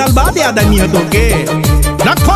साल बाद याद आई है तोके रखो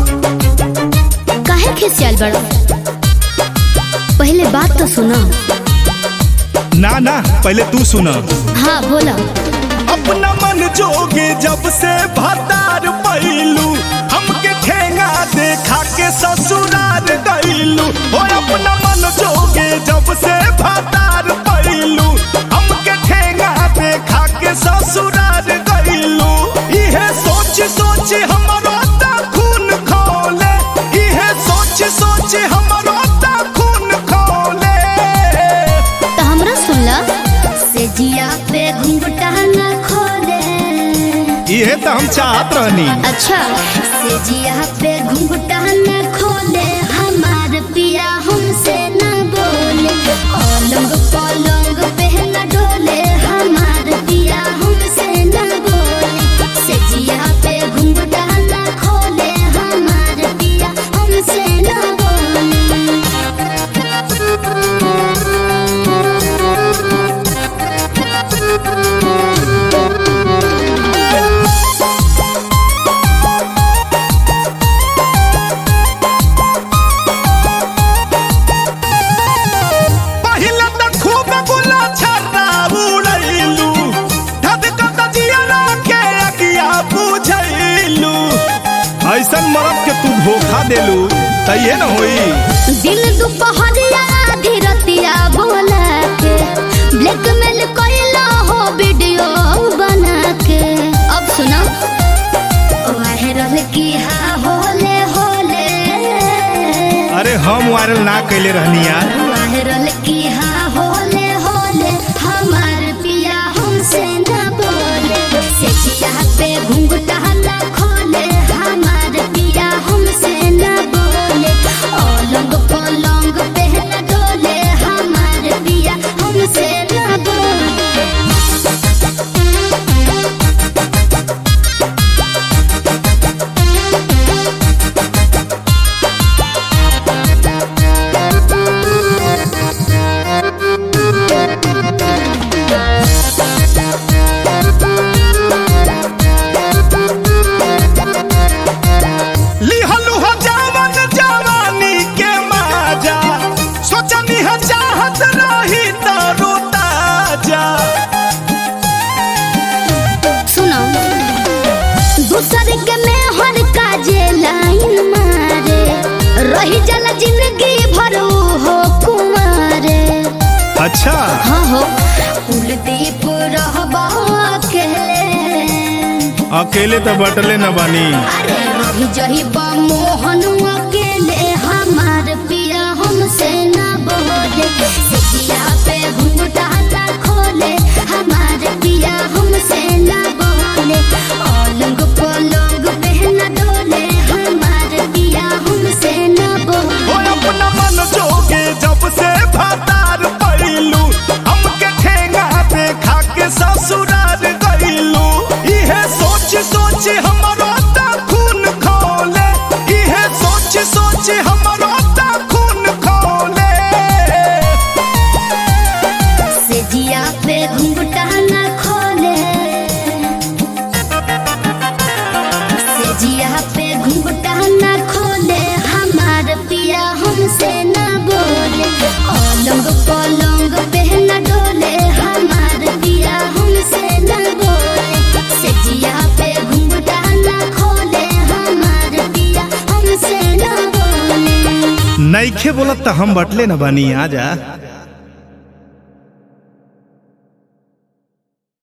काहे खिसियाल बड़ा पहले बात तो सुनो ना ना पहले तू सुना हाँ बोला अपना मन जोगे जब से भतार पैलू हमके ठेंगा देखा के ससुरार गईलू ओ अपना मन जोगे जब से भतार पैलू हमके ठेंगा देखा के ससुरार गईलू इहे सोच सोच हमरो ता खून खोले इहे सोच सोच हमरो ता खून खोले तो हमरा सुनला से जिया पे घुंघटा न खोले इहे तो हम चाहत रहनी अच्छा से जिया पे घुंघटा न खोले हमार पिया हमसे न बोले पलंग पलंग पे न डोले हमार पिया हमसे न बोले से जिया पे घुंघटा न खोले हमार पिया हमसे न बोले पहिला त खूब गुला छर्रा उड़ैलू धधक तजिया के अकिया बुझैलू ऐसन मरद के तू धोखा देलू त ये न होई दिन दुपहरिया आधी रतिया बोला के ब्लैकमेल कइला हो वीडियो बना के अब सुना वायरल की हा होले होले अरे हम वायरल ना कैले रहनी यार वायरल की हा होले होले हमार पिया हमसे न बोले से जिया पे घुंघटा न खोले हमार पिया हमसे न बोले ओलंग पलंग पे न डोले हमार पिया हमसे न बोले लिहलू हो जवान जवानी के माजा सोचनी हो चाहत रही त रोता जा सुनो दूसरे के में हर काजे लाइन मारे रही जल जिंदगी भर ऊ हो कुमारे अच्छा हाँ हो कुलदीप रहबा अकेले अकेले तो बटले न बानी अरे रही जही बा मोहन अकेले हमार पिया हमसे न बोले सिया पे घुंघटा न खोले हमार पिया हमसे न बोले पलंग पलंग पे न डोले हमार पिया हमसे न ओ बोले अपना मन जोगे जब से भतार पैलू हमके ठेंगा देखा के ससुरार गईलू इहे सोच सोच हमरो ता खून खोले इहे सोच सोच हमरो ता खून खोले से जिया पे घुंघटा न खोले से जिया पे घुंघटा न खोले हमार पिया हमसे न बोले पलंग पलंग पे न डोले हमार पिया हमसे न बोले से जिया पे घुंघटा न खोले हमार पिया हमसे न बोले नईखे बोलत त हम बटले न बानी आजा